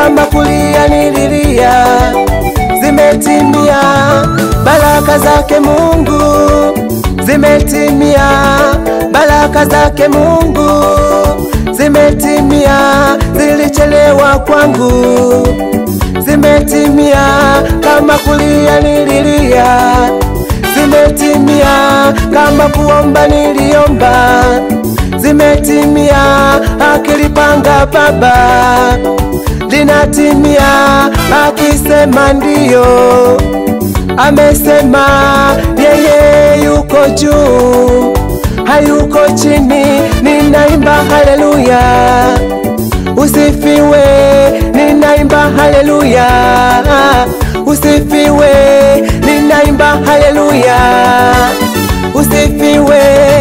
kama kulia nililia, zimetimia baraka zake Mungu, zimetimia baraka zake Mungu, zimetimia, zilichelewa kwangu, zimetimia kama kulia nililia, zimetimia kama kuomba niliomba, zimetimia akilipanga Baba linatimia, akisema ndiyo, amesema yeye yuko juu, hayuko chini. Ninaimba haleluya, usifiwe, ninaimba haleluya, usifiwe, ninaimba haleluya, usifiwe.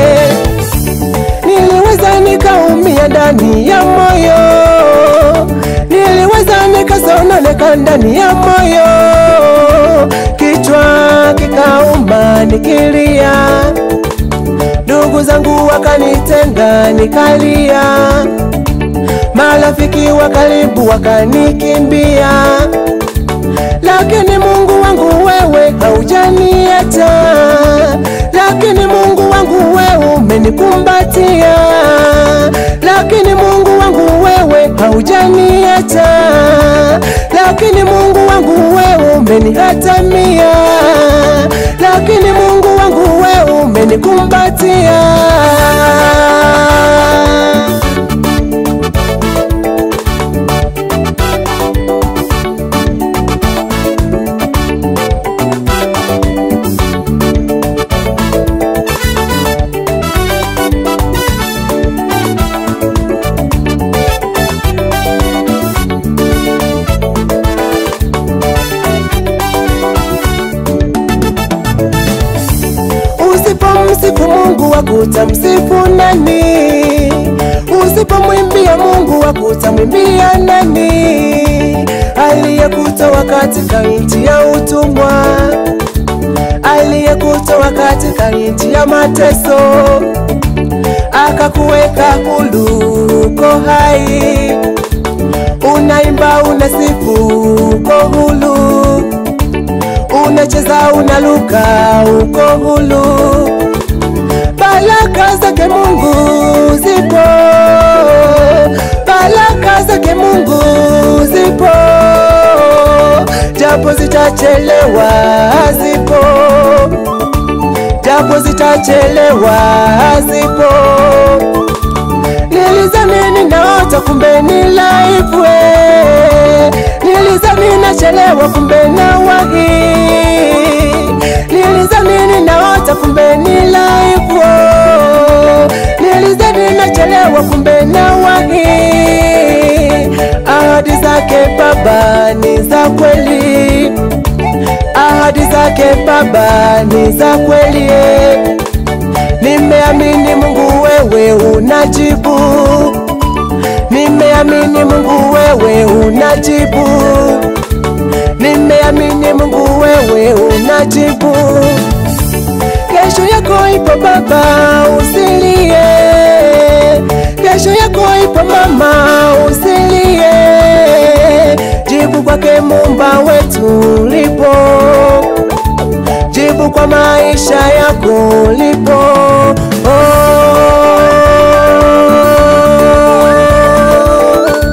Niliweza nikaumia ndani ya moyo, niliweza nikasononeka ndani ya moyo, kichwa kikauma nikilia, ndugu zangu wakanitenga nikalia, marafiki wa karibu wakanikimbia, lakini Mungu wangu wewe haujaniacha, lakini Mungu wangu wewe umenikumbatia, lakini Mungu wangu wewe haujaniacha, lakini Mungu wangu wewe umenihatamia, lakini Mungu wangu wewe umenikumbatia. Usipomsifu Mungu wakutamsifu nani? Usipomwimbia Mungu wakutamwimbia nani? Aliyekutoa katika nchi ya utumwa, aliyekutoa katika nchi ya mateso, akakuweka huru, uko hai, unaimba unasifu, uko huru unacheza unaluka, uko hulu. Baraka zake Mungu zipo, baraka zake Mungu zipo, japo zitachelewa, zipo, japo zitachelewa, zipo. Nilizani ninaota, kumbe ni live Nilizani nachelewa, kumbe na wahi. Nilizani ninaota, kumbe ni live Nilizani nachelewa, kumbe na wahi. Ahadi zake Baba ni za kweli, ahadi zake Baba ni za kweli. Nimeamini Mungu, wewe unajibu. Nimeamini Mungu, wewe unajibu. Nimeamini Mungu, wewe unajibu. Kesho yako ipo Baba, usilie. Kesho yako ipo mama, usilie. Jibu kwake Muumba wetu lipo, jibu kwa maisha yako lipo. Oh.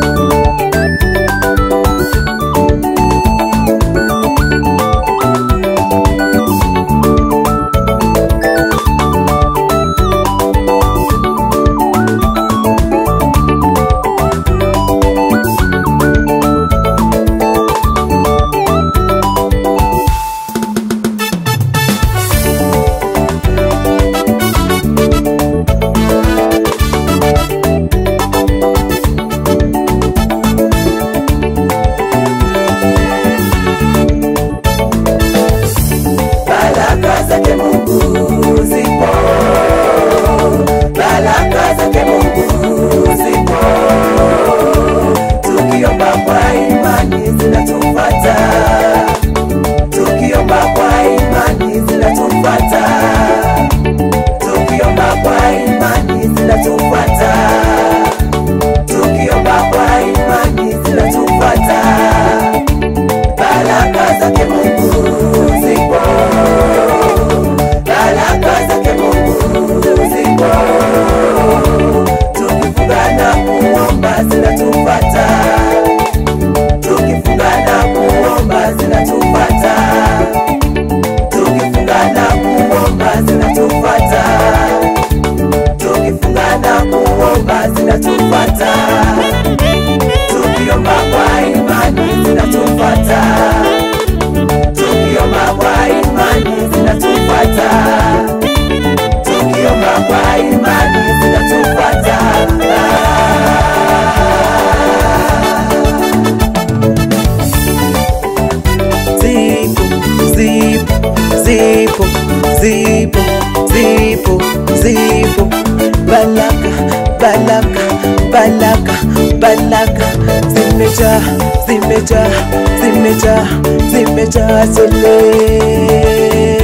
zipo baraka baraka baraka baraka zimejaa zimejaa zimejaa zimejaa tele